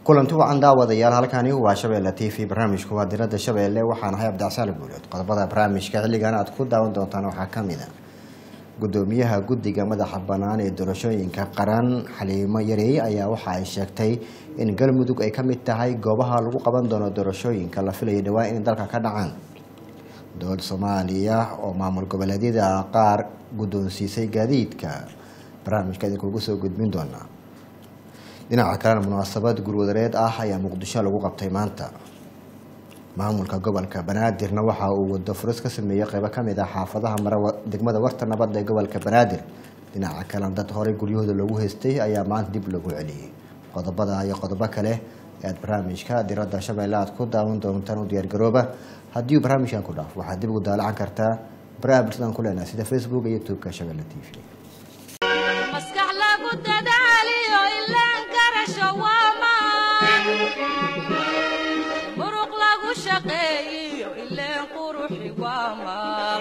kulanti wacan daawadayaal halkani waa shabeelle t v barnaamijku waa diradda shabeelle waxaan ahay abdicsaali guuleed qodobada barnaamijka xilligan aad ku daawan doontaan waxaa ka mid a gudoomiyaha guddiga madaxa bannaan ee doorashooyinka qaran xaliimo yareey ayaa waxa ay sheegtay in galmudug ay ka mid tahay goobaha lagu qaban doono doorashooyinka la filaya dhawaan inay dalka ka dhacaan dowladda soomaaliya oo maamul goboleedyada qaar guddoonsiisay gaadiidka barnaamijka idinkuugu soo gudbin doonaa dhinaca kalena munaasabad gurwadareed ah ayaa muqdisho lagu qabtay maanta maamulka gobolka banaadirna waxa uu wado furis ka sameeyey qeybo kamid ah xaafadaha mara degmada warta nabadda ee gobolka banaadir dhinaca kalena dad horey guryahooda loogu haystay ayaa maanta dib lagu celiyey qodobada iyo qodobo kale ee aad barnaamijka diradda shabeelle aad ku daawan doontaan u diyaargarooba haddii uu barnaamijkan ku dhaaf waxaad dib ugu daalacan kartaa baraha bulshadan ku leenahay sida facebook iyo youtube-ka shabeelle t v maskax lagu dadaaliyo ilaan garasho waa maan muruq lagu shaqeeyiyo ileen quruxi waa maal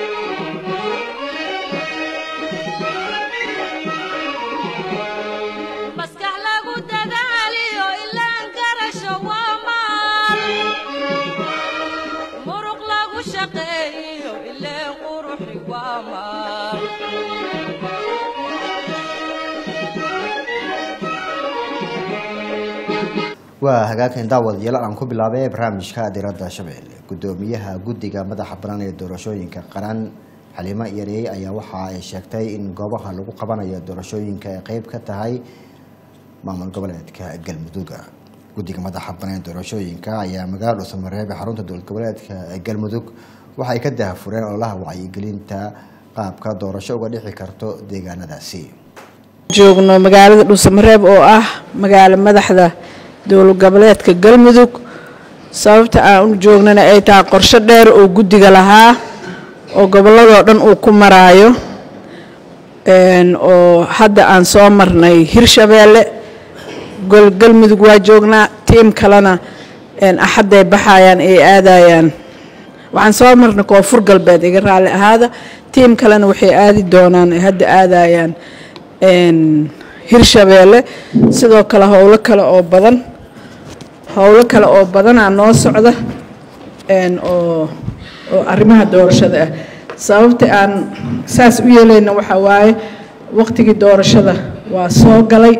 maskax lagu dadaaliyo ilaan garasho waa maal muruq lagu shaqeeyiyo ileen quruxi waa maal waa hagaagkan daawadayaal aan ku bilaabay barnaamijka diradda shabeelle gudoomiyaha guddiga madaxa bannaan ee doorashooyinka qaran xaliimo yareey ayaa waxa ay sheegtay in goobaha lagu qabanayo doorashooyinka ay qeyb ka tahay maamul goboleedka galmudug guddiga madaxa bannaan ee doorashooyinka ayaa magaalo samareebe xarunta dowlad goboleedka galmudug waxay ka dahafureen ololaha wacyigelinta qaabka doorasho uga dhici karto deegaanadaasi joogno magaalada dhuusamareeb oo ah magaalo madaxda dowlad goboleedka galmudug sababta aan u joognana ay tahay qorsho dheer oo guddiga lahaa oo gobolladoo dhan uu ku maraayo oo hadda aan soo marnay hirshabeelle galmudug waa joognaa tiim kalena axadday baxayaan ay aadayaan waxaan soo marnay koonfur galbeed iga raalli ahaada tiim kalena waxay aadi doonaan ay hadda aadayaan hirshabeelle sidoo kale howlo kale oo badan howlo kale oo badanaa noo socda oo oo arrimaha doorashada ah sababta aan saas u yeelayna waxaa waaye waqtigii doorashada waa soo galay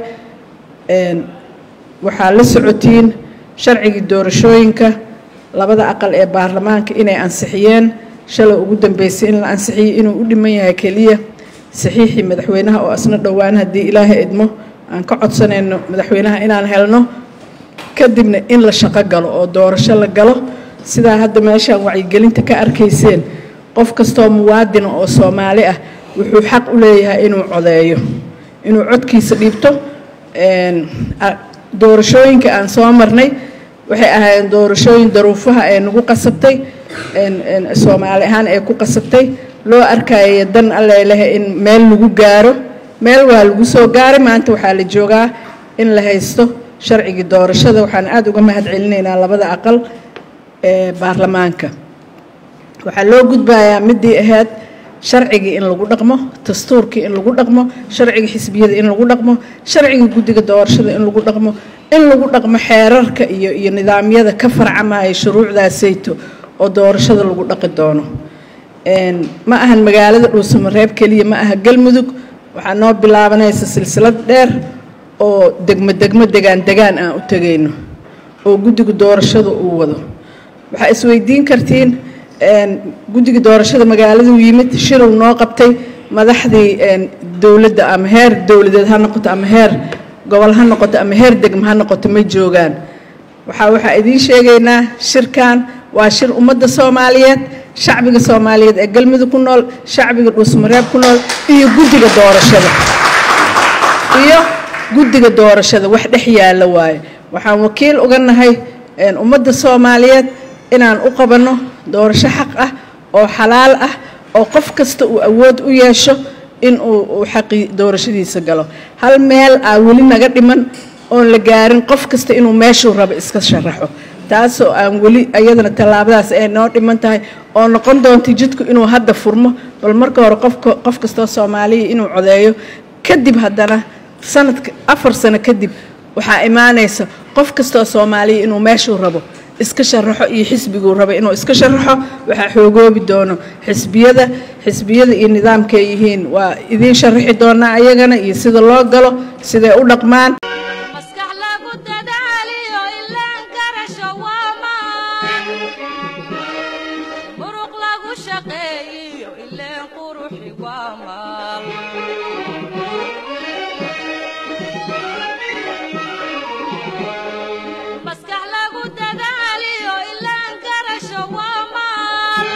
waxaa la socotiin sharcigii doorashooyinka labada aqal ee baarlamaanka inay ansixiyeen shalay ugu dambeysay in la ansixiyey inuu u dhiman yahay keliya saxiixii madaxweynaha oo asna dhowaan haddii ilaahay idmo aan ka codsanayno madaxweynaha inaan helno kadibna in la shaqo galo oo doorasho la galo sidaa hadda meeshaan wacyigelinta ka arkayseen qof kastoo muwaadina oo soomaali ah wuxuu xaq u leeyahay inuu codeeyo inuu codkiisa dhiibto doorashooyinka aan soo marnay waxay ahaayeen doorashooyin daruufaha ee nagu qasabtay soomaali ahaan ee ku qasabtay loo arkaya dan alleleh in meel lagu gaaro meel waa lagu soo gaaray maanta waxaa la joogaa in la haysto sharcigii doorashada waxaan aada uga mahad celinaynaa labada aqal ee baarlamaanka waxaa loo gudbayaa midii ahayd sharcigii in lagu dhaqmo dastuurkii in lagu dhaqmo sharciga xisbiyada in lagu dhaqmo sharciga guddiga doorashada in lagu dhaqmo in lagu dhaqmo xeerarka iyo iyo nidaamyada ka farcamaya shuruucdaasayto oo doorashada lagu dhaqi doono ma ahan magaalada dhuusamareeb keliya ma aha galmudug waxaa noo bilaabanaysa silsilad dheer oo degmo degmo degaan degaan aan u tegayno oo guddiga doorashada uu wado waxaa isweydiin kartiin guddiga doorashada magaaladuu yimid shiruu noo qabtay madaxdii dowladda ama heer dowladeed ha noqoto ama heer gobol ha noqoto ama heer degmo ha noqoto ma joogaan waxaa waxaa idiin sheegaynaa shirkan waa shir ummadda soomaaliyeed shacbiga soomaaliyeed ee galmudug ku nool shacbiga dhuusmareeb ku nool iyo guddiga doorashada iyo guddiga doorashada wax dhex yaalla waaye waxaan wakiil uga nahay ummadda soomaaliyeed inaan u qabanno doorasho xaq ah oo xalaal ah oo qof kasta uu awood u yeesho in uu xaqii doorashadiisa galo hal meel aa weli naga dhiman oon la gaarin qof kasta inuu meeshuu rabo iska sharaxo taasoo aan weli iyadana tallaabadaas ay noo dhiman tahay oo noqon doonta jidku inuu hadda furmo bal marka hore qofka qof kastoo soomaaliya inuu codeeyo kadib haddana sanadka afar sano kadib waxaa imaanaysa qof kastoo soomaaliya inuu meeshuu rabo iska sharaxo iyo xisbiguu rabo inuu iska sharaxo waxaa xoogoobi doono xisbiyada xisbiyada iyo nidaamkay yihiin waa idiin sharaxi doonaa ayagana iyo sida loo galo siday u dhaqmaan maskax lagu dadaaliyo ilaan garasho waa maan muruq lagu shaqeeyiyo ileen quruxi waa maal maskax lagu dadaaliyo ilaan garasho waa maal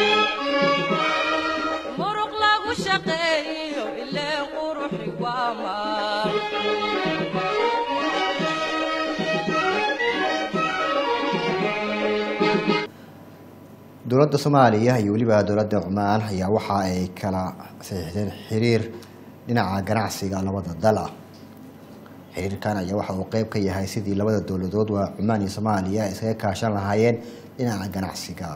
muruq lagu shaqeeyiyo ileen quruxi waa maal dowladda soomaaliya iyo weliba dowladda cumaan ayaa waxa ay kala saxiixdeen xiriir dhinaca ganacsiga labada dal ah xiriirkan ayaa waxa uu qeyb ka yahay sidii labada dowladood waa cumaan iyo soomaaliya ay iskaga kaashan lahaayeen dhinaca ganacsiga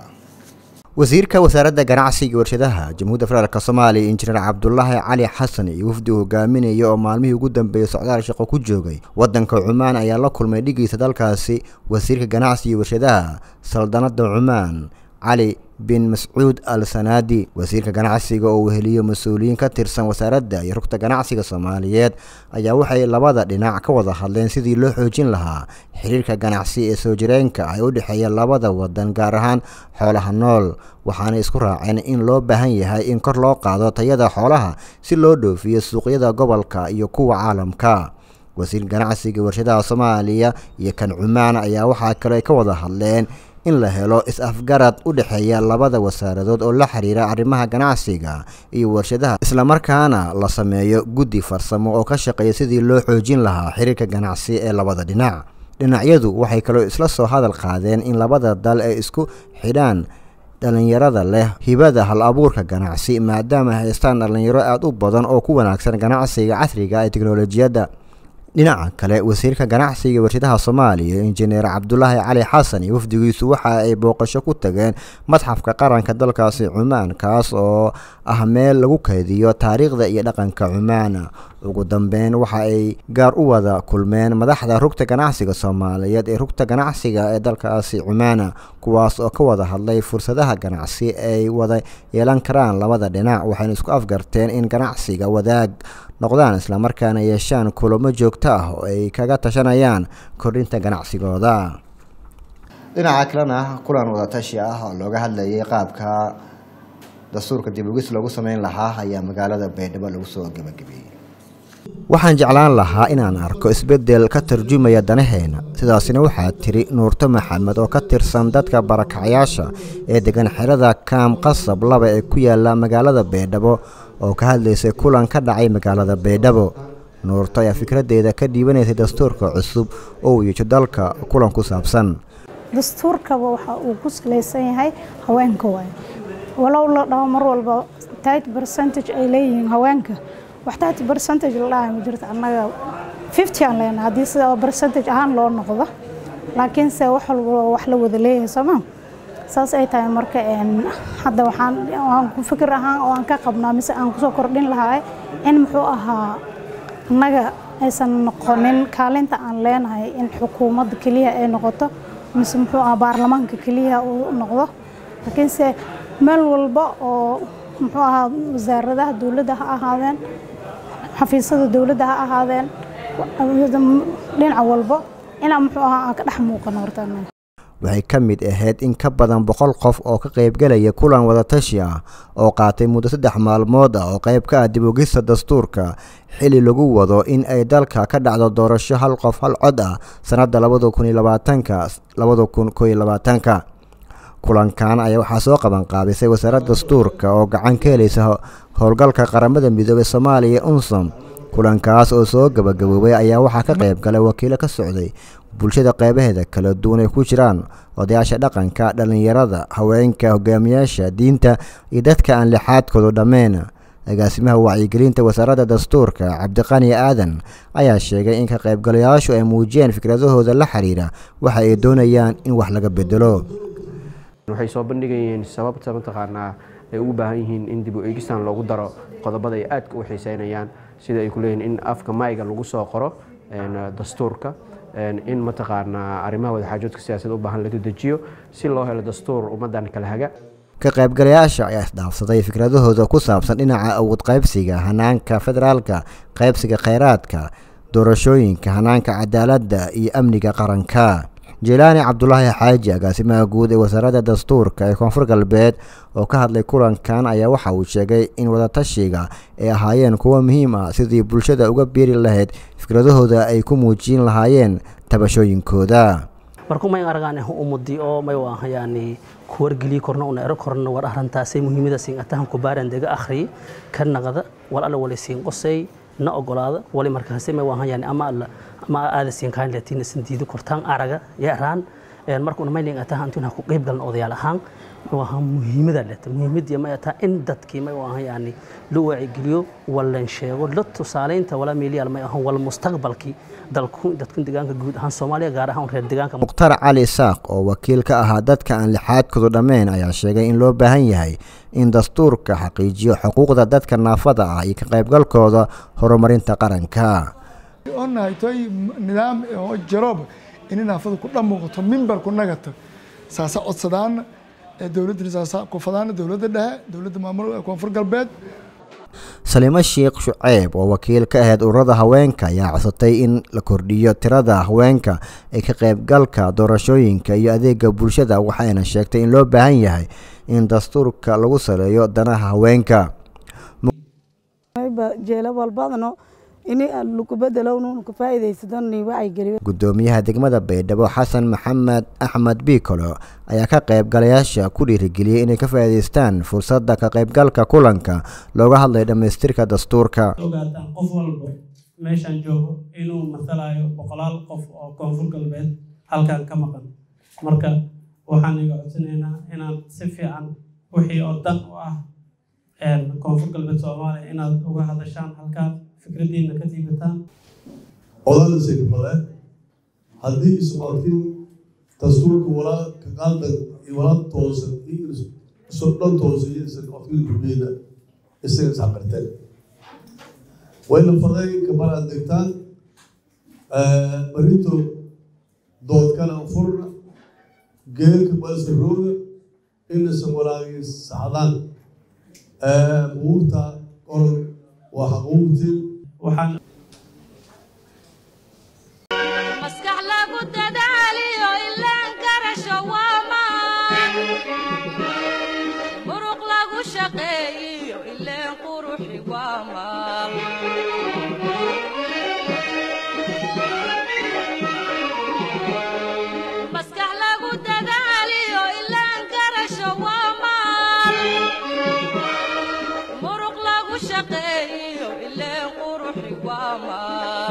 wasiirka wasaaradda ganacsiga iyo warshadaha jamhuudda federaalk soomaaliya injineer cabdulaahi cali xasan iyo wafdi uu hogaaminaya oo maalmihii ugu dambeeyey socdaal shaqo ku joogay wadanka cumaan ayaa la kulmay dhigiisa dalkaasi wasiirka ganacsiga iyo warshadaha saldanada cumaan cali bin mascuud al sanaadi wasiirka ganacsiga oo weheliyo mas-uuliyiin ka tirsan wasaaradda iyo rugta ganacsiga soomaaliyeed ayaa waxay labada dhinac ka wada hadleen sidii loo xoojin lahaa xiriirka ganacsi ee soo jireenka ay u dhexeeya labada wadan gaar ahaan xoolaha nool waxaana isku raaceen in loo baahan yahay in kor loo qaado tayada xoolaha si loo dhoofiyo suuqyada gobolka iyo kuwa caalamka wasiir ganacsiga warshadaha soomaaliya iyo kan cumaan ayaa waxaa kale ay ka wada hadleen in la helo is-afgarad u dhexeeya labada wasaaradood oo la xiriira arrimaha ganacsiga iyo warshadaha islamarkaana la sameeyo guddi farsamo oo ka shaqeeya sidii loo xoojin lahaa xiriirka ganacsi ee labada dhinac dhinacyadu waxay kaloo isla soo hadal qaadeen in labada dal ay isku xidhaan dhalinyarada leh hibada hal abuurka ganacsi maadaama ay haystaan dhalinyaro aada u badan oo ku wanaagsan ganacsiga casriga ee teknolojiyadda dhinaca kale wasiirka ganacsiga warshadaha soomaaliya injineer cabdulaahi cali xasan iyo wafdigiisu waxa ay booqasho ku tageen madxafka qaranka dalkaasi cumaan kaas oo ah meel lagu kaydiyo taariikhda iyo dhaqanka cumaan ugu dambeyn waxa ay gaar u wada kulmeen madaxda rugta ganacsiga soomaaliyeed ee rugta ganacsiga ee dalkaasi cumaan kuwaas oo ka wada hadlay fursadaha ganacsi ay wada yeelan karaan labada dhinac waxayna isku afgarteen in ganacsiga wadaag noqdaan islamarkaana yeeshaan kulamo joogto ah oo ay kaga tashanayaan kordhinta ganacsigooda dhinaca kalena kulan wadatashi ah oo looga hadlayay qaabka dastuurka dib ugis loogu sameyn lahaa ayaa magaalada baydhabo lagu soo gebagabeeyey waxaan jeclaan lahaa inaan arko isbeddel ka tarjumaya danaheena sidaasina waxaa tiri nuurto maxamed oo ka tirsan dadka barakacyaasha ee degan xerada kaam qasab laba ee ku yaala magaalada baydhabo oo ka hadlaysay kulan ka dhacay magaalada baydhabo nuurto ayaa fikraddeeda ka dhiibanaysay dastuurka cusub oo uu yeesho dalka kulan ku saabsan dastuurkaba waxa uu ku salaysan yahay haweenka waaye walow la dhaho mar walba tit percentage ay leeyihiin haweenka wax tit percentage la dhahay ma jirto annaga fifty aan leenahay haddii sida percentage ahaan loo noqdo laakiinse wax walba wax la wada leeyahay sooma saas ay tahay marka hadda waxaan waan ku fikir ahaan oo aan ka qabnaa mise aan kusoo kordhin lahaa in muxuu ahaa annaga aysan noqonin kaalinta aan leenahay in xukuumadda keliya ay noqoto mise muxuu ahaa baarlamaanka keliya uu noqdo laakiinse meel walba oo muxuu ahaa wasaaradaha dowladda ha ahaadeen xafiisyada dowladda ha ahaadeen dhinaca walba inaan muxuu ahaa aan ka dhex muuqano horta annaga waxay ka mid ahayd in ka badan boqol qof oo ka qaybgelaya kulan wadatashi ah oo qaatay muddo saddex maalmood ah oo qayb ka ah dib ogista dastuurka xili lagu wado in ay dalka ka dhacdo doorasho hal qof hal cod ah sannadda labada kun iyo labaatanka labada kun koo iyo labaatanka kulankan ayaa waxaa soo qaban qaabisay wasaaradda dastuurka oo gacan ka helaysa howlgalka qaramada midoobey soomaaliya unsom kulankaas oo soo gabagaboobay ayaa waxaa ka qayb galay wakiilo ka socday bulshada qeybaheeda kala duwan ay ku jiraan odayaasha dhaqanka dhallinyarada haweenka hogaamiyaasha diinta iyo dadka aan lixaadkoodu dhammeyn agaasimaha wacyigelinta wasaaradda dastuurka cabdiqani aadan ayaa sheegay in ka qaybgalayaashu ay muujiyeen fikradahooda la xiriira waxa ay doonayaan in wax laga bedelo waxay soo bandhigayeen sababta mataqaanaa ay ugu baahan yihiin in dib u eegistan loogu daro qodobada ay aadka u xiiseynayaan sida ay ku leeyihin in afka mayga lagu soo qoro dastuurka in mataqaanaa arrimaha wadaxaajoodka siyaasadda u baahan laga dejiyo si loo helo dastuur ummaddan kala haga ka qaybgalayaasha ayaa isdhaafsaday fikradahooda ku saabsan dhinaca awood qaybsiga hanaanka federaalka qaybsiga kheyraadka doorashooyinka hanaanka cadaaladda iyo amniga qaranka jelaani cabdulaahi xaaji agaasimaha guud ee wasaaradda dastuurka ee koonfur galbeed oo ka hadlay kulankan ayaa waxa uu sheegay in wadatashiga ay ahaayeen kuwo muhiim ah sidii bulshada uga biiri lahayd fikradahooda ay ku muujin lahaayeen tabashooyinkooda marku may aragaan umudi oo may yani kuwargeliyi korna una ero korna war arrintaasay muhiimada siin atahan kubaaran dega akhriyi ka naqda wal alla wali siin qosay na ogolaada wali markaasi may waahan yani ama alla ama aada siin kaan latiin sin diido kortaan araga yaraan marka una mayling atahan intuna ku qayb galan odayaal ahaan waa muhiimada leta muhiimadii may ataa in dadkii may waahan yani la waacigeliyo walan sheego la tusaaleynta wala meeliyaal may ahan wal mustaqbalkii dalku dadku deegaanka guud ahaan Soomaaliya gaar ahaan reer deegaanka muqtar cali isaaq oo wakiil ka ahaa dadka aan lixaadkoodu dhammayn ayaa sheegay in loo baahan yahay in dastuurka xaqiijiyo xuquuqda dadka naafada ah iyo ka qaybgalkooda horumarinta qaranka onahay toy nidaam oo jaroob in naafada ku dhamuuqato mimbarku nagata saasa codsadaan dowladda saasa qofadaan dowladda dhexe dowladda maamul koonfur galbeed saliimo sheekh shuceeb oo wakiil ka ahayd ururada haweenka ayaa codsatay in la kordhiyo tirada haweenka ee ka qaybgalka doorashooyinka iyo adeega bulshada waxayna sheegtay in loo baahan yahay in dastuurka lagu saleeyo danaha haweenka gudoomiyaha degmada baydhabo xasan maxamed axmed biikolo ayaa ka qaybgalayaasha ku dhiirigeliyey inay ka faa'iidaystaan fursadda ka qaybgalka kulanka looga hadlayo dhammaystirka dastuurka ogaataan qof walba meeshaan joogo inuu matalayo boqolaal qof oo koonfur galbeed halkan ka maqan marka waxaan iga codsanaynaa inaad si fiican wixii oo dan u ah koonfur galbeed soomaaliya inaad uga hadashaan halkaan fikradiina ka tiibataan odana sekfadeen haddii isocodkin dastuurka walaa ka qaaldan iyo walaa toosan iyo dhan toosan iyo isocodkin gurbeena isaga isxaqirteen wayna fadeen kamaraad degtaan barito doodkana furna geelka balse rooga inasan walaagii saxdaan buugta qoran waa xaquuqtiin waxaan maskax lagu dadaaliyo ilaan garasho waa maan muruq lagu shaqeeyiyo ileen quruxi waa maal maskax lagu dadaaliyo ilaan garasho waa maal muruq lagu shaqeeyiyo ileen quruxi waa maal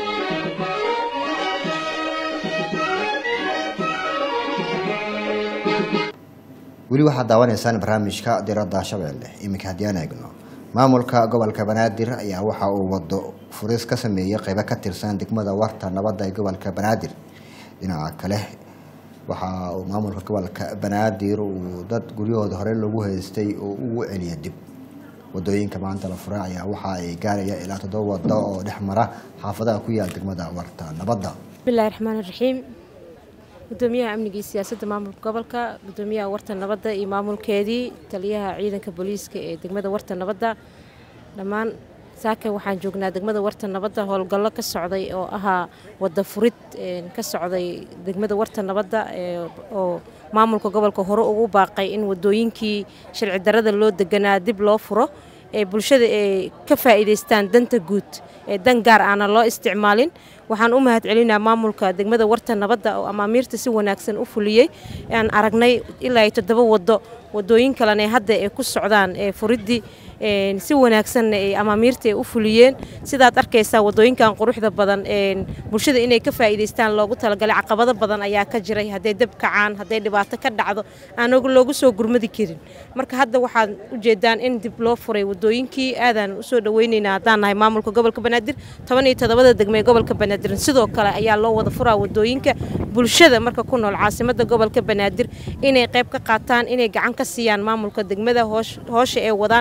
weli waxaad daawanaysaan barnaamijka diradda shabeelle iminka haddii aan eegno maamulka gobolka banaadir ayaa waxa uu wado furis ka sameeyey qeybo ka tirsan degmada warta nabadda ee gobolka banaadir dhinaca kale waxa uu maamulka gobolka banaadir uu dad guryahooda hore lagu haystay oo ugu celiya dib wadooyinka maanta la furay ayaa waxa ay gaaraya ilaa toddoba wado oo dhex mara xaafadaha ku yaal degmada warta nabadda bismillahi raxmaani raxiim gudoomiyaha amniga iyo siyaasadda maamulka gobolka gudoomiyaha warta nabadda iyo maamulkeedii taliyaha ciidanka booliiska ee degmada warta nabadda dhammaan saaka waxaan joognaa degmada warta nabadda howlgallo ka socday oo ahaa wada furid ka socday degmada warta nabadda oo maamulka gobolka hore ugu baaqay in wadooyinkii sharci darada loo deganaa dib loo furo ee bulshada ay ka faa'iidaystaan danta guud ee dan gaar aana loo isticmaalin waxaan u mahad celinaa maamulka degmada warta nabadda oo amaamiirta si wanaagsan u fuliyey aan aragnay ilaa iyo toddoba waddo wadooyin kalena hadda ay ku socdaan ee furiddii si wanaagsanna ay amaamiirta ay u fuliyeen sidaad arkaysaa wadooyinkan quruxda badan bulshada inay ka faa'iidaystaan loogu talagalay caqabado badan ayaa ka jiray hadday dab kacaan hadday dhibaato ka dhacdo aan loogu soo gurmadi karin marka hadda waxaad ujeedaan in dib loo furay wadooyinkii aadaan usoo dhaweyneynaa haddaan nahay maamulka gobolka banaadir toban iyo toddobada degme ee gobolka banaadir sidoo kale ayaa loo wada furaa wadooyinka bulshada marka ku nool caasimada gobolka banaadir inay qayb ka qaataan inay gacan ka siiyaan maamulka degmada hoosha ee wadaan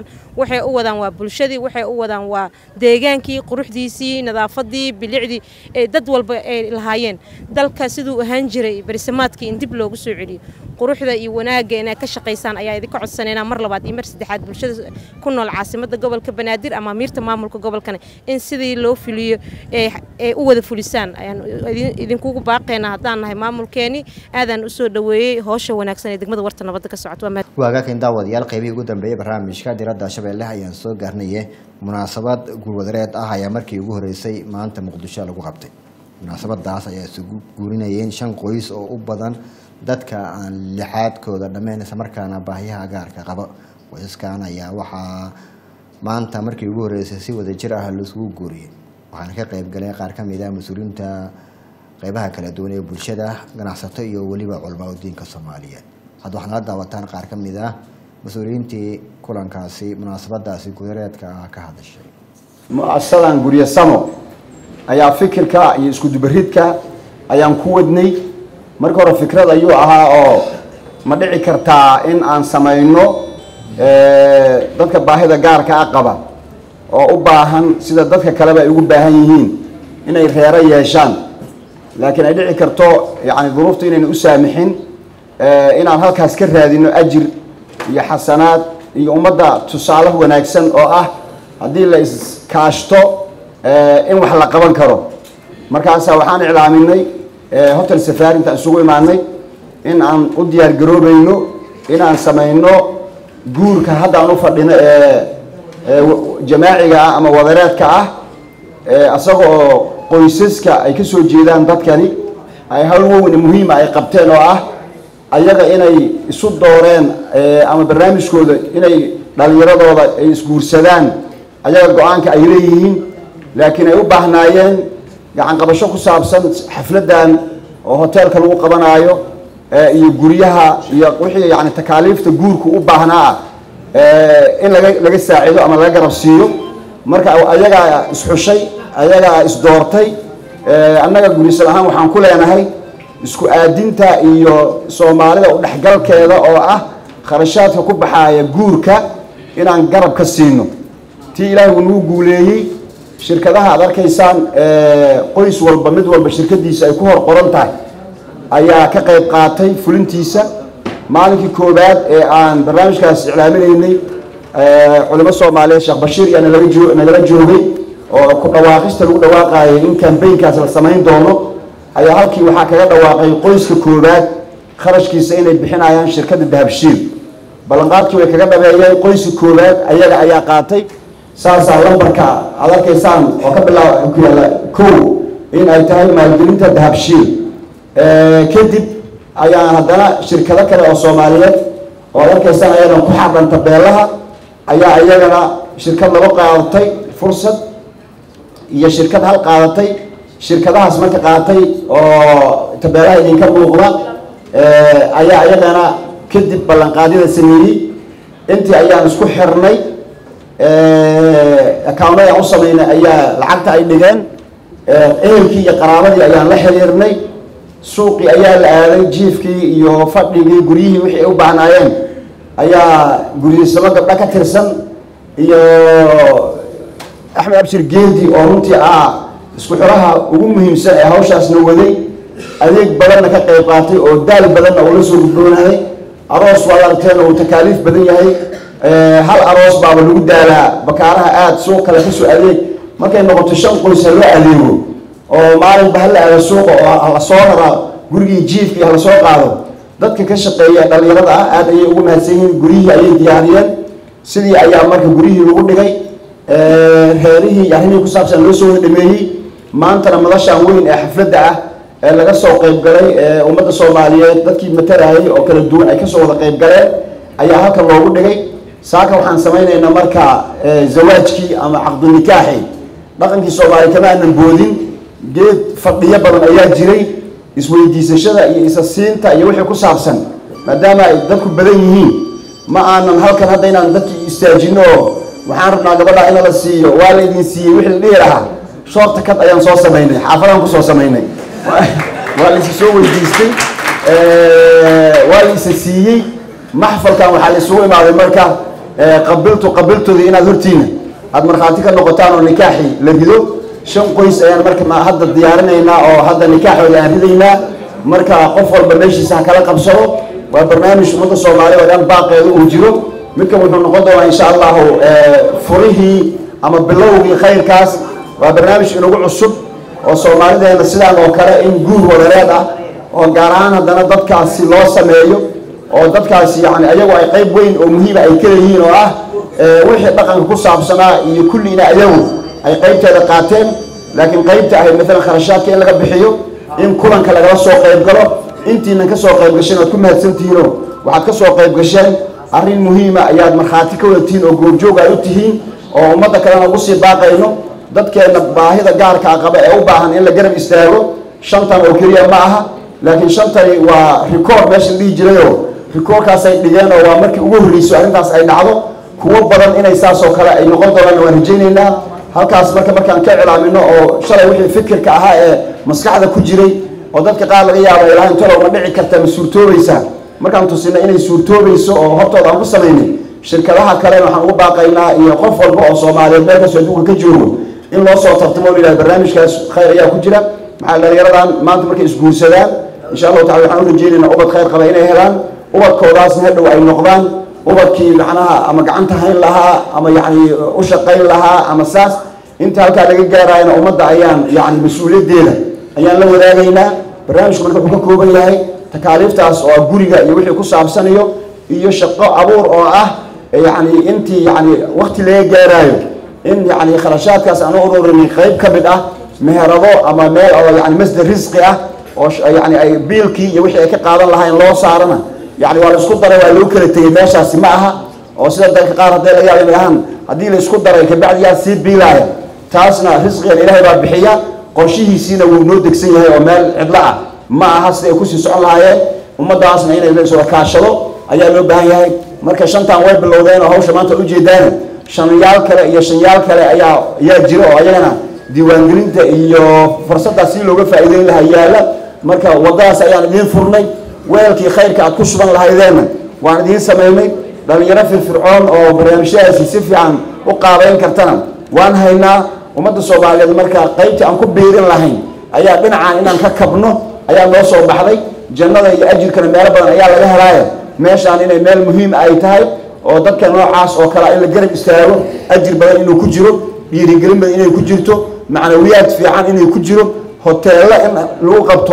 waxay u wadaan waa bulshadii waxay u wadaan waa deegaankii quruxdiisii nadaafadii bilicdii ee dad walba ay lahaayeen dalka siduu ahaan jiray berisamaadkii in dib loogu soo celiyo quruxda iyo wanaagga inaad ka shaqaysaan ayaa idinka codsanayna mar labaad iyo mar saddexaad bulshada ku nool caasimada gobolka banaadir ama amiirta maamulka gobolkana in sidii loo fuliyo ee u wada fulisaan ayaan idinkugu baaqaynaa haddaan nahay maamulkeeni aadaan usoo dhaweeyey hoosha wanaagsan ee degmada warta nabadda ka socoto waagaakan daawadayaal qaybihii ugu dambeeyey barnaamijka diradda shabeelle ayaan soo gaarnaye munaasabad guulwadareed ah ayaa markii ugu horeysay maanta muqdisho lagu qabtay munaasabadaas ayaa isugu guurinayeen shan qoys oo u badan dadka aan lixaadkooda dhammeyn islamarkaana baahiyaha gaarka qaba qoysaskan ayaa waxaa maanta markii ugu horeysay si wadajir ah laisugu guuriyey waxaana ka qayb galay qaar ka mid ah mas-uuliyiinta qeybaha kala duwan ee bulshada ganacsato iyo weliba culamaa udiinka soomaaliyeed hadda waxaad nala daawataan qaar ka mid ah mas-uuliyiintii kulankaasi munaasabadaasi gudareedka ah ka hadashay mu-asadan guryo samo ayaa fikirka iyo iskudubaridka ayaan ku wadnay marka hore fikrad ayuu ahaa oo ma dhici kartaa in aan samayno dadka baahida gaarka a qaba oo u baahan sida dadka kaleba ay ugu baahan yihiin inay reero yeeshaan laakiin ay dhici karto yani duruuftu inayna u saamixin inaan halkaas ka raadino ajir iyo xasanaad iyo ummadda tusaale wanaagsan oo ah haddii la iskaashto in wax la qaban karo markaasaa waxaan iclaaminay hotel safari intaan isugu imaanay in aan u diyaar garoobayno inaan samayno guurka hadda aan u fadhino ee jamaaciga ah ama wadareedka ah isaga oo qoysaska ay ka soo jeedaan dadkani ay hawl weyn muhiima ay qabteen oo ah ayaga inay isu dooreen ama barnaamijkooda inay dhalinyaradooda ay isguursadaan ayaga go-aanka ay leeyihiin laakiin ay u baahnaayeen gacan qabasho ku saabsan xafladan oo hoteelka lagu qabanaayo iyo guryaha iyo wixii yani takaaliifta guurku u baahnaa ah in laga laga saacido ama laga garab siiyo marka ayagaa isxushay ayagaa isdoortay annaga gurisal ahaan waxaan ku leenahay isku aadinta iyo soomaalida udhexgalkeeda oo ah kharashaadka ku baxaaya guurka inaan garab ka siino tii ilaahay uu nagu guuleeyey shirkadaha aad arkaysaan qoys walba mid walba shirkadiisa ay ku hor qoran tahay ayaa ka qayb qaatay fulintiisa maalinkii koowaad ee aan barnaamijkaas iclaaminaynay culimo soomaaliyeed sheekh bashiir yaa nalaga joo nagala joogay oo ku dhawaaqista lagu dhawaaqaayay in kambaynkaas la samayn doono ayaa halkii waxaa kaga dhawaaqay qoyska koowaad kharashkiisa inay bixinayaan shirkadda dahabshiil ballanqaadkii way kaga dhabeeyeen qoyska koowaad ayaga ayaa qaatay saasaa lambarka aad arkaysaan oo ka bilaaba ku yaalla kow in ay tahay maalgelinta dahabshiil kadib ayaan haddana shirkado kale oo soomaaliyeed oo ad arkaysaan ayadan ku xardhan tabeelaha ayaa iyagana shirkad laba qaadatay fursad iyo shirkad hal qaadatay shirkadahaas marka qaatay oo tabeelaha idinka muuqda ayaa iyagana kadib ballanqaadyada sameeyey intii ayaan isku xirnay accounada aan u sameynay ayaa lacagta ay dhigeen ehelkii iyo qaraabadii ayaan la xiriirnay suuqii ayaa la aaday jiifkii iyo fadhigii guryihii wixii ay u baahnaayeen ayaa guryiisamo gabdho ka tirsan iyo axmed abshir geedi oo runtii ah isku xiraha ugu muhiimsan ee hawshaasna waday adeeg badanna ka qayb qaatay oo daal badanna uu la soo gudboonaday aroos waad aragteen uu takaaliif badan yahay hal aroos baaba lagu daalaa bakaaraha aada suuq kale kasoo adeeg markay noqoto shan qoys ha loo adeego oo maalinba hala aado suuqa oo hala soo raraa gurigii jiifkii hala soo qaado dadka ka shaqeeya dhalinyarada ah aada ayay ugu mahadsan yihiin guryihii ayay diyaariyeen sidii ayaa marka guryihii lagu dhigay reerihii iyo arrimihii ku saabsan loo soo dhameeyey maantana madashaan weyn ee xafladda ah ee laga soo qayb galay ee ummadda soomaaliyeed dadkii matarayay oo kala duwan ay kasoo wada qayb galeen ayaa halkan loogu dhigay saaka waxaan samaynaynaa marka zawaajkii ama caqdinikaaxi dhaqankii soomaaliya kama aanan boodin geed fadhiyo badan ayaa jiray isweydiisashada iyo isa siinta iyo wixii ku saabsan maadaama ay dadku badan yihiin ma aanan halkan hadda inaan dadkii istaajino oo waxaan rabnaa gabadha in la siiyo waa la idin siiyey wixii la dhihi lahaa shoorta kad ayaan soo samaynay xaafadaan kusoo samaynay waa la isa soo weydiistay waa la isa siiyey maxfalkan waxaa la isugu imaaday marka qabiltu qabiltooda inaad hortiina aad markhaati ka noqotaan oo nikaaxii la rido shan qoys ayaan marka hadda diyaarinaynaa oo hadda nikaaxooda aan ridaynaa marka qof walba meeshiisa ha kala qabsado waa barnaamij ummadda soomaaliya oo dhan baaqeeda uu jiro midkan wuxuu noqon doonaa insha allahu furihii ama bilowgii khayrkaas waa barnaamij inagu cusub oo soomaalideena sidaan oo kale in guur wadareed ah oo gaar ahaan haddana dadkaasi loo sameeyo oo dadkaasi yani ayagu ay qayb weyn oo muhiima ay ka leeyihiin oo ah wixii dhaqanka ku saabsanaa iyo kulliina ayagu ay qaybteeda qaateen laakiin qaybta ahayd maalan kharashaadka in laga bixiyo in kulanka lagala soo qayb galo intiinan ka soo qayb gasheen waad ku mahadsantihiinoo waxaad ka soo qayb gasheen arrin muhiima ayaad markhaati ka wadatiin oo goobjoog ay u tihiin oo ummadda kalena ugu sii baaqayno dadkeenna baahida gaarkaa qaba ee u baahan in la garab istaago shantan oo keliya ma aha laakiin shantani waa rikoord meesha la dhihi jirayoo rikoorkaasay dhigeen oo waa markii ugu horreysay arrintaas ay dhacdo kuwo badan inay saas oo kale ay noqon doonaan waan rajaynaynaa halkaas marka markaan ka cilaamino oo shalay wixii fikirka ahaa ee maskaxda ku jiray oo dadka qaar laga yaaba ilaahay talow ma dhici karta ma suurtoobaysaa markaan tusina inay suurtoobayso oo hortooda aan ku samaynay shirkadaha kale waxaan ugu baaqaynaa iyo qof walba oo soomaaliyeed meel kastoo adduunka ka joogo in loo soo tartamo la yidhahdo barnaamijkaas khayr ayaa ku jira maxaa dhalinyaradan maanta markay isguursadaan insha allahu tacala waxaan u rajaynaynaa ubad khayr qaba inay helaan ubadkoodaasna hadhow ay noqdaan ubadkii macnaha ama gacanta hayn lahaa ama yacni u shaqayn lahaa ama saas inta halkaa laga gaarayana ummadda ayaan yacni mas-uuliyaddeeda ayaan la wadaagaynaa barnaamijku marka wuxuu ka kooban yahay takaaliiftaas oo ah guriga iyo wixii ku saabsanayo iyo shaqo abuur oo ah yacni intii yacni wakti laga gaaraayo in yacni kharashaadkaas aan u ururinay qayb ka mid ah meherado ama meel oo yacni masdar risqi ah oo yacni ay biilkii iyo wixii ay ka qaadan lahayn loo saarana yacni waa la isku daray waa loo kala tegey meeshaasi ma aha oo sida dalka qaar haddii laga yaaba inay ahaan haddii la isku daray kabacdi yaa sii biilaaya taasna risqigan ilaahay baa bixiya qorshihiisiina wuu noo degsan yahay oo meel cidlo ah ma aha siday kusii socon lahaayeen ummadaasna inay la iswada kaashado ayaa loo baahan yahay marka shantan way bilowdeen oo hawsha maanta ujeedaan shanyaal kale iyo shanyaal kale ayaa ayaa jira oo ayagana diiwaangelinta iyo fursaddaas si looga faa'iideyn lahaa yaala marka waddadaas ayaan idiin furnay weelkii khayrka aad ku sugan lahaydeenna waan idiin samaynay dhalinyaro firfircoon oo barnaamijyadaasi si fiican u qaabeyn kartana waan haynaa ummadda soomaaliyeed marka qaybtii aan ku biirin lahayn ayaa dhinacaan inaan ka kabno ayaa noo soo baxday jannada iyo ajirkana meelo badan ayaa laga helaaya meeshaan inay meel muhiim ay tahay oo dadka noocaas oo kale in la garab istaago ajir badan inuu ku jiro dhiirigelin badan inay ku jirto macnawiyaad fiican inay ku jiro hoteello in lagu qabto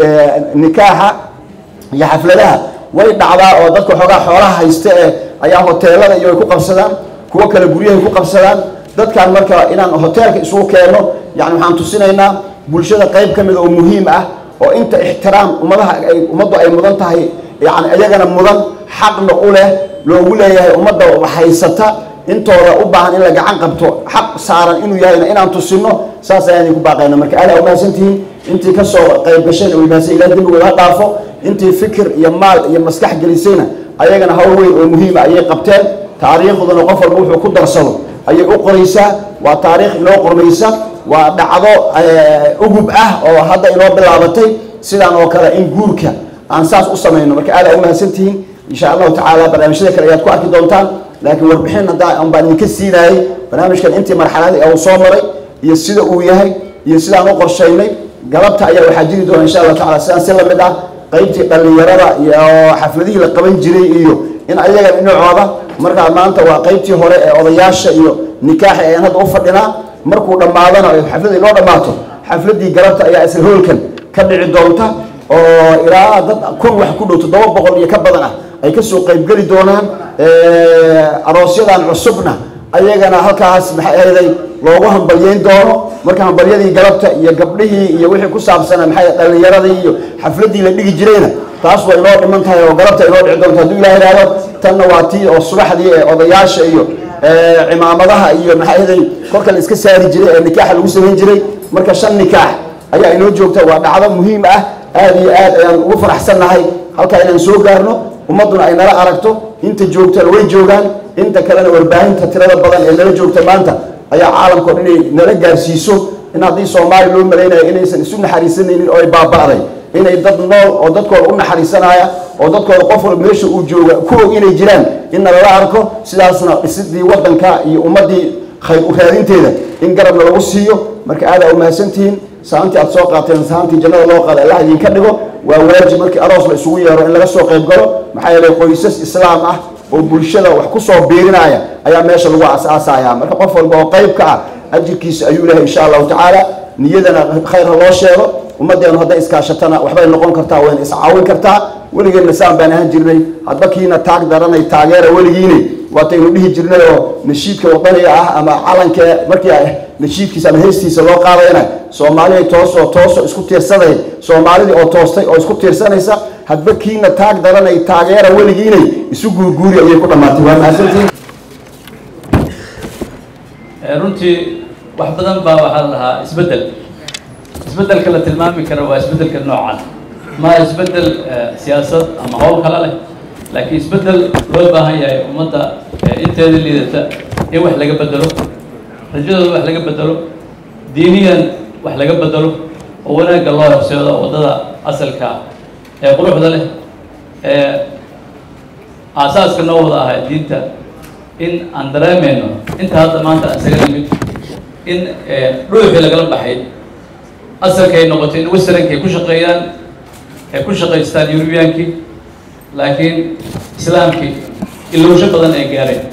nikaaxa iyo xafladaha way dhacdaa oo dadka xoogaa xoolaha haysta ee ayaa hoteelada iyo ay ku qabsadaan kuwo kale guryahay ku qabsadaan dadkan marka inaan hoteelka isugu keenno yani waxaan tusinaynaa bulshada qayb ka mida oo muhiim ah oo inta ixtiraam ummadaha ay ummaddu ay mudan tahay yani iyagana mudan xaqna u leh loogu leeyahay ummadda haysata intooda u baahan in la gacan qabto xaq saaran inuu yahayna inaan tusino saas ayaan idinku baaqayna marka aad aa umahadsantihiin intii kasoo qayb gasheen oo mahadsan ilaah dembigooda ha dhaafo intii fikir iyo maal iyo maskax gelisayna ayagana hawl weyn oo muhiima ayay qabteen taariikhduna qof walba wuxuu ku darsado ayay u qoraysaa waa taariikh inoo qormaysa waa dhacdo ugub ah oo hadda inoo bilaabatay sidaan oo kale in guurka aan saas u samayno marka aad aa umahadsantihiin insha allahu tacaala barnaamijyada kale ayaad ku arki doontaan laakiin warbixin hadda un baan idinka siinayay barnaamijkan intii marxaladii uu soo maray iyo sida uu yahay iyo sidaan u qorshaynay galabta ayaa waxaa jiri doona insha allahu tacala sidaan si lamid ah qaybtii dhallinyarada iyo xafladihii la qaban jiray iyo in ayaga dhinacooda markaa maanta waa qaybtii hore ee odayaasha iyo nikaaxa ayaan hadda u fadhinaa markuu dhammaadana xafladii loo dhammaato xafladii galabta ayaa isla hoolkan ka dhici doonta oo ilaa dad kun wax ku dhow toddoba boqol iyo ka badan ah ay kasoo qaybgeli doonaan aroosyadan cusubna ayagana halkaas maxay ahayday loogu hambalyeyn doono marka hambalyadii galabta iyo gabdhihii iyo wixii ku saabsanaa maxay dhallinyaradii iyo xafladii la dhigi jirayna taas way inoo dhiman tahay oo galabta inoo dhici doonto hadduu ilaah ihahdo tanna waa tii oo subaxdii ee odayaasha iyo cimaamadaha iyo maxay ahayday korka la iska saari jiray ee nikaaxa lagu samayn jiray marka shan nikaax ayaa inoo joogta waa dhacdo muhiim ah aad iyo aad ayaan ugu faraxsannahay halkaa inaan soo gaarno ummadduna ay nala aragto inta joogtana way joogaan inta kalena warbaahinta tirada badan ee nala joogta maanta ayaa caalamka o dhan inay nala gaarsiiso in haddii soomaaliya loo malaynayo inaysan isu naxariisanaynin oo ay baaba'day inay dad nool oo dadkooda u naxariisanaya oo dadkooda qof walba meesha uu jooga ku og inay jiraan in nalala arko sidaasna dhisidii wadanka iyo ummadii khayr u raadinteeda in garabna lagu siiyo marka aad aa umahadsantihiin saantii aad soo qaateen saantii jannada loo qaada allah idinka dhigo waa waajib markii aroos la isugu yeero in laga soo qayb galo maxaa yeelay qoysas islaam ah oo bulshada wax ku soo biirinaya ayaa meesha lagu asaasaya marka qof walba oo qayb ka ah ajirkiisa ayuu lehay insha allahu tacaala niyadana khayr ha loo sheego ummadeenu hadday iskaashatana waxbay noqon kartaa wayna iscaawin kartaa weligeedna saan baan ahaan jirnay hadba kiina taag daranay taageera weligiine waataynu dhihi jirnay oo nashiidka wadaniga ah ama calanka markii nashiidkiisa ama heestiisa loo qaadayna soomaaliday toosoo tooso isku tiirsaday soomaalidii oo toostay oo isku tiirsanaysa hadba kiina taag daranay taageera weligiinay isu guurguuri ayay ku dhammaatay waa mahadsantiin runtii wax badan baa waxaa la dhahaa isbeddel isbeddelka la tilmaami karo waa isbeddelka noocan ma isbeddel siyaasad ama howl kale leh laakiin isbeddel loo baahan yahay ummadda inteeda liidata in wax laga bedelo rajadooda wax laga bedelo diiniyan wax laga bedelo oo wanaagga loo horseedo waddada asalka ah ee quruxda leh ee aasaaska noo wada ahay diinta in aan dareemayno inta hadda maanta aan isaga nimid in dhuuxii lagala baxay asalkay noqotay in westerankay ku shaqeeyaan ay ku shaqaystaan eurubiyaankii laakiin islaamkii ilowsho badan ay gaareen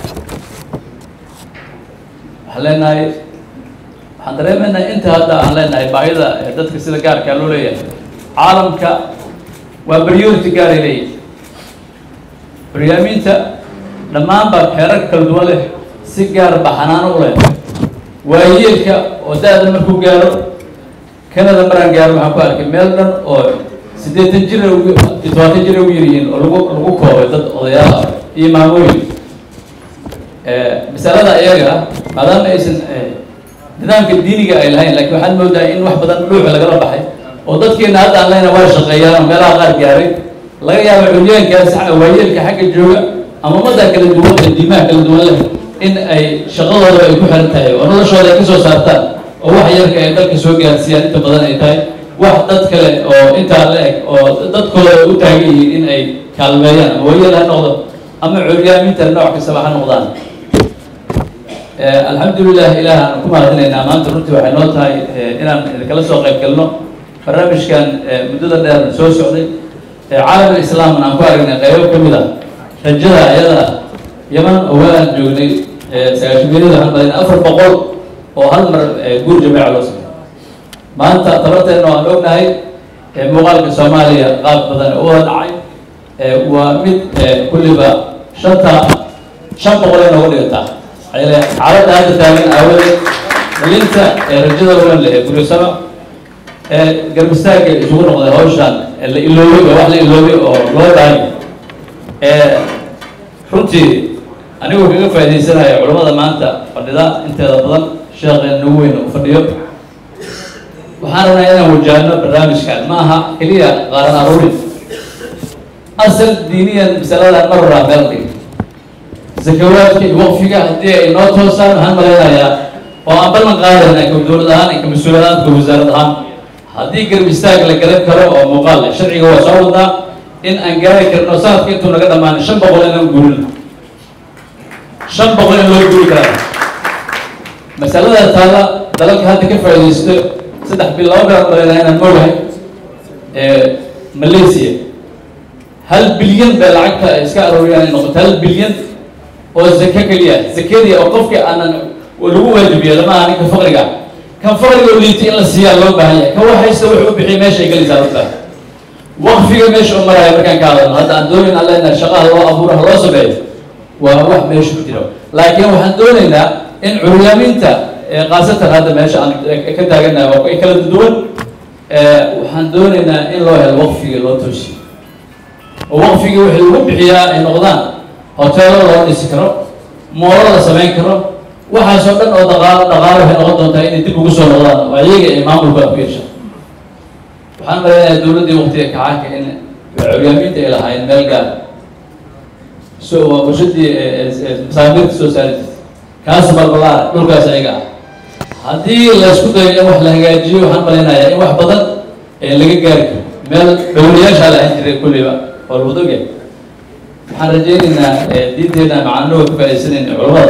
waxaan leenahay waxaan dareemaynaa inta hadda aan leenahay baahida dadka sida gaarkaa loo leeyahay caalamka waa priority gaaray leeyihin baryaamiinta dhammaan baa xeerarka kala duwan leh si gaar ba xanaano u leh waayeelka oo da-da markuu gaaro canada maraan gaaro waxaan ku arkay meel dhan oo siddeetan jir todobaatan jir ugu yaryihiin oo lagu lagu koobay dad odayaal ah iyo maamooyin masalada iyaga maadaama aysan nidaamka diiniga ay lahayn laakiin waxaad moodaa in wax badan dhuuxa lagala baxay oo dadkeena hadda aan lehna waa shaqeeyaan oo meelaha qaar gaaray laga yaabo culyaankaas waayeelka xagga jooga ama ummadda kala duwan ee diimaha kala duwan leh in ay shaqadooda ay ku xiran tahay oo noloshooda ay kasoo saartaan oo wax yarka ay dalka soo gaarsiiyaan inta badan ay tahay wax dad kale oo intaa la eg oo dadkooda ay u taagan yihiin in ay kaalmeeyaan ama waayeel ha noqdo ama curyaaminta nooc kastaba ha noqdaan alxamdulilah ilaah aan ku mahadinaynaa maanta runtii waxay noo tahay inaan idinkala soo qayb galno barnaamijkan muddada dheer soo socday caalam islaamna aan ku aragnay qaybo ka mid ah rajada ayada yaman oo waan joognay sagaashameeyada waxaan malaynay afar boqol oo hal mar guur jameeca loo sameeyo maanta tabarteena waan ognahay muuqaalka soomaaliya qaab badan u wada dhacay waa mid kulliba shanta shan boqol ay noogu dhigataa xaaladda hadda taagan aawadeed dhalinta rajada ulan leh guryosama garbistaagga isugu noqday hawshan la iloobay waa wax la iloobay oo loo baahay runtii anigoo kaga faa'iidaysanaya culammada maanta fadhida inteeda badan sheekheena ugu weyn u fadhiyo waxaan rabnaa inaan wajahno barnaamijkan ma aha keliya qaaran aruurin asal diiniyan masaladan mar horaa meel dhig zakawaadka iyo waqfiga haddii ay noo toosaan waxaan malaynayaa oo aan ballan qaadayna ka dowlad ahaan iyo ka mas-uul ahaan ka wasaarad ahaan haddii garab istaag la garan karo oo muuqaal leh sharciga waa soo wadnaa in aan gaari karno sanadka intuu naga dhammaan shan boqol inaan guurin shan boqol in loo guuri karaa masalada taala dalalka hadda ka faa'iidaysto saddex bil laba bilood malaynaha inaan moogahay malaysia hal bilyan bay lacagta ay iska arooriyaan ay noqoto hal bilyan oo zake keliya zakadii oo qofkii aanan lagu waajibiyo lama aha ninka faqriga kan faqriga oo liitay in la siiyaa loo baahan yahay kan wax haysta wuxuu u bixiya meesha ay gelaysaa loo baahan waqfiga meesha u maraya markaan ka hadalno hadda aan doonayn alle ina shaqaha loo abuuro ha loo sameeyo waa wax meesha ku jiro laakiin waxaan doonaynaa in curyaaminta khaasatan hadda meesha aan ka taaganahay waa ay kala duwan waxaan doonaynaa in loo helo waqfiga loo toosiyo oo waqfiga wixii lagu bixiyaa ay noqdaan hoteelo loo dhisi karo moolo la samayn karo waxaasoo dhan oo dhaqaalo dhaqaalo waxay noqon doontaa inay dib ugu soo noqdaan oo iyaga ay maamulka ku yeeshaan waxaan maleynayaa dowladdii waqtiga kacaanka in curyaamiinta ay lahaayeen meel gaar so waa warshadii masaamirta soo saari jirtay kaas balbalaar dhulkaas ayaga ah haddii la isku dayo in wax la hagaajiyo waxaan maleynayaa in wax badan laga gaari karo meel dhowliyaashaa la ahan jiray kulliba oo lagu dogya waxaan rajaynaynaa diinteena macaanooga ka faaidaysanayna culamada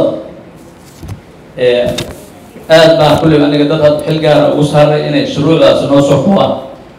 aad baa kulliba aniga dad had xil gaara ugu saaray inay shuruucdaas noo soo kubaan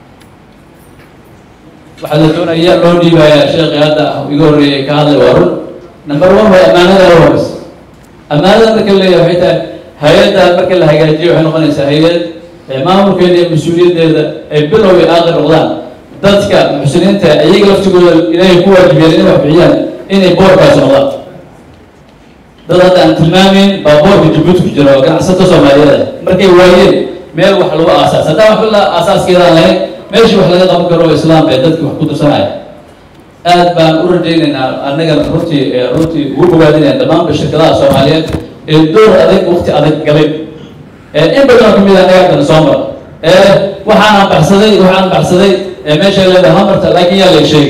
waxaa la doonaya loo dhiibayaa sheekhi hadda iga horreeyay ka hadlay waa run number one waa ammaanada la horeysa ammaanada marka la leeyahay waxay tahay hay-adda marka la hagaajiyo waxay noqonaysaa hay-ad maamulkeeda iyo mas-uuliyaddeeda ay bilow iyo aakhir noqdaan dadka muxsiniinta iyaga laftigooda ilaahay ku waajibiyeen inay wax bixiyaan inay boorkaas noqdaan dad hadda aan tilmaameyn baa boorka jabuuti ku jira oo ganacsato soomaaliyeed markay waayeen meel wax lagu aasaas haddaan wax la aasaaskeedaan lahayn meeshii wax laga qaban karo islaam bay dadki wax ku dirsanaya aad baan u rajaynaynaa annagana runtii runtii ugu bogaadinaya dhammaanba shirkadaha soomaaliyeed ee door adag waqti adag galay in badan oo kamid a anaga haddana soo mara ee waxaanaan baxsaday waxaan baxsaday meesha leedahay hamarta laakiin yaa la sheegay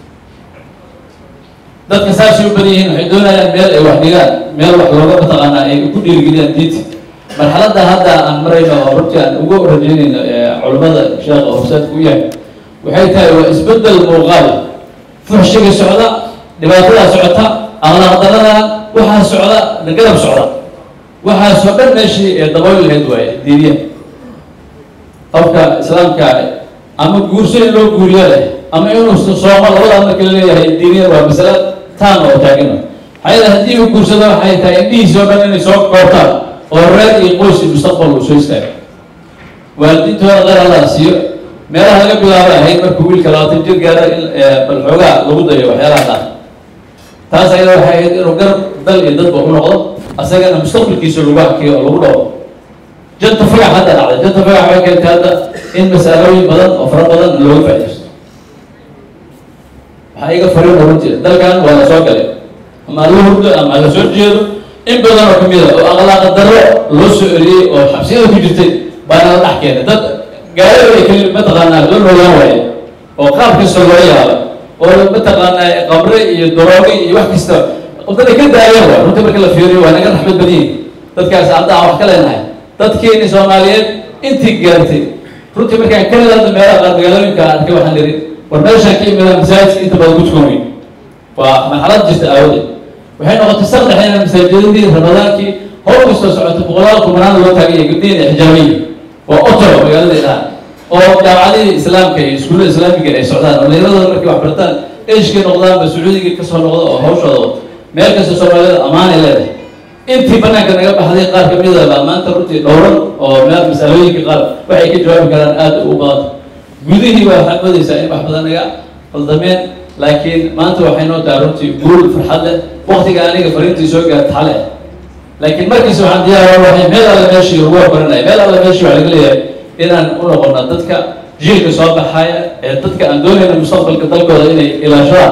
dadka saasay u badan yihiin waxay doonayaan meel ay wax dhigaan meel wax looga mataqaanaa ay ku dhiirigeliyaan diinta marxaladda hadda aan marayno oo runtii aan ugu rajaynayno culimmada sheekha horseedka u yahay waxay tahay waa isbeddel muuqaal fuxshiga socda dhibaatadaa socota aqlaaqdarada waxaa socda garab socda waxaasoo dhan meeshii ee dabayl lahayd waaye diiniya qofka islaamka ama guurso in loo guuriyo leh ama inuu soomo labadaa marka la leeyahay diiniyan waa masale taan oo taagina maxaa yeele haddii uu guursado waxay tahay indhihiisi oo dhan inay soo koobtaan oo reer iyo qoys iyo mustaqbal uu soo istaago waalidiintooda qeyr allah siiyo meelaha laga bilaabo ahayd markuu wiilka labaatan jir gaaro in bal xoogaa lagu dayo waxyaalaha qaar taas ayada waxay ahayd inuu garab dal iyo dadba u noqdo asagana mustaqbalkiisa lagu hakiyo oo lagu dhawo janta fagax hadda dhacday janta fagax waxay keentay hadda in masalooyin badan oo fara badan looga faaidaysto waxaa iga fariin runtii dalkan waa la soo galay ama la hurdo ama la soo jeedo in badan oo kamid a oo akhlaaqa darro loo soo eriyey oo xabsiyada ku jirtay baana la dhex keenay dad gaarada ay keli mataqaanaa la noolaan waaye oo qaab kasta loo yaaba oo mataqaanaa qabre iyo darooge iyo wax kasta dad ay ka daayeen waa runtii marka la fiiriyo waa naga raxmad badan yihin dadkaas hadda aan wax ka leenahay dadkeeni soomaaliyeed intii gaartay runtii markaan kanada hadda meelaha qaar magaalooyinka arkay waxaan ihi war meeshaan ka imidaan masaajidka inta badan ku tukan weyn waa marxalad jirta aawadeed waxay noqotay saqdhexeena masaajidadii ramadaankii howl kastoo socota boqolaal kumanaan loo taagaya gabdhihin xijaabiya waa otoro magaaladii dhaha oo jaamacadihii islaamka iyo iskuullada islaamiga ay socdaan oo dhalinyarada markay wax bartaan eshkay noqdaanba sacuudigii kasoo noqda oo hawshooda wato meel kasta soomaalida ammaanay leedahay intii banaanka naga baxday qaar ka mid a maanta runtii dhowran oo meel masalooyinka qaar waxay ka jawaabi karaan aada u badanta gudihii baa waxaad moodaysaa in wax badan naga qaldameen laakiin maanta waxay noo tahay runtii guul farxad leh waktiga aniga fariintii soo gaarta xale laakiin markiisa waxaan diyaar waxay meel alle meeshii lagu hormarinaya meel alle meeshii waxaa laga leeyahay inaan u noqono dadka jiilka soo baxaya ee dadka aan doonayna mustaqbalka dalkooda inay ilaashadaan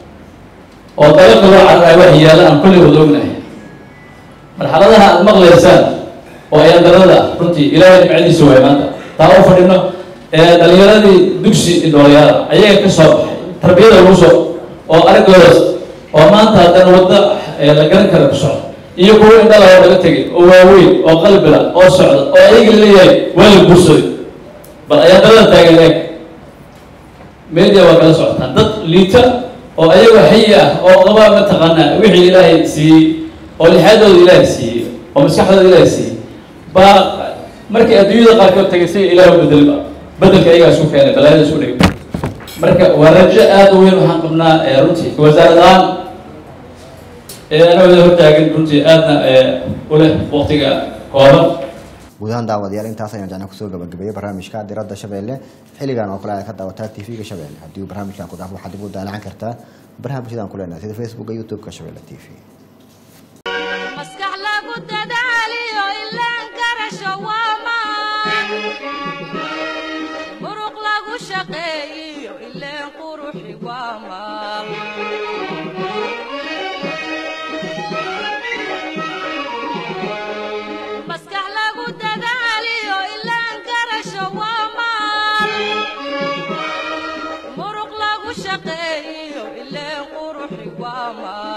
oo dariiqa loo cararayo wax yaala aan kulli wada ognahay marxaladaha aad maqlaysaan oo ayaan darada runtii ilaahay nimcadiisa waay maanta taa u fadhino ee dhalinyaradii dugsi indhoolayaala ayaga ka soo baxay tarbiyada lagu soo oo araggoodas oo maanta haddana wadda la garan kara ku socda iyo kuwo indhala oo laga tegay oo waaweyn oo qalbila oo socda oo ayaga leeyahay waa la guursaday bal ayaan darada taagan eeg media waa kala socotaan dad liita oo ayagoo xayi ah oo qaba mataqaanaa wixii ilaahay siiyey oo lixaadooda ilaahay siiyey oo maskaxdooda ilaahay siiyey baa markii adduunyada qaarkood tagay si ilaah u bedelba bedelka ayagaa isku keenay balaayada isku dhigay marka waa rajo aada u weyn waxaan qabnaa runtii wasaarad ahaan anawada hortaagan runtii aadna u leh waqtiga kooban guud ahaan daawadayaal intaas ayaan jecnaa kusoo gabagabeeyey barnaamijka diradda shabeelle xilligan oo kale aad ka daawataa tv-ga shabeelle haddii uu barnaamijkan ku dhaafo waxaad dib u daalacan kartaa baraha bulshadaan ku leenahay sida facebooka youtube-ka shabeelle t v maskax lagu dadaaliyo ilaan garasho waamaan muruq lagu shaqeeyiyo ileen quruxi waamaan maskax lagu dadaaliyo ilaan garasho waamaan muruq lagu shaqeeyiyo ileen quruxi waamaan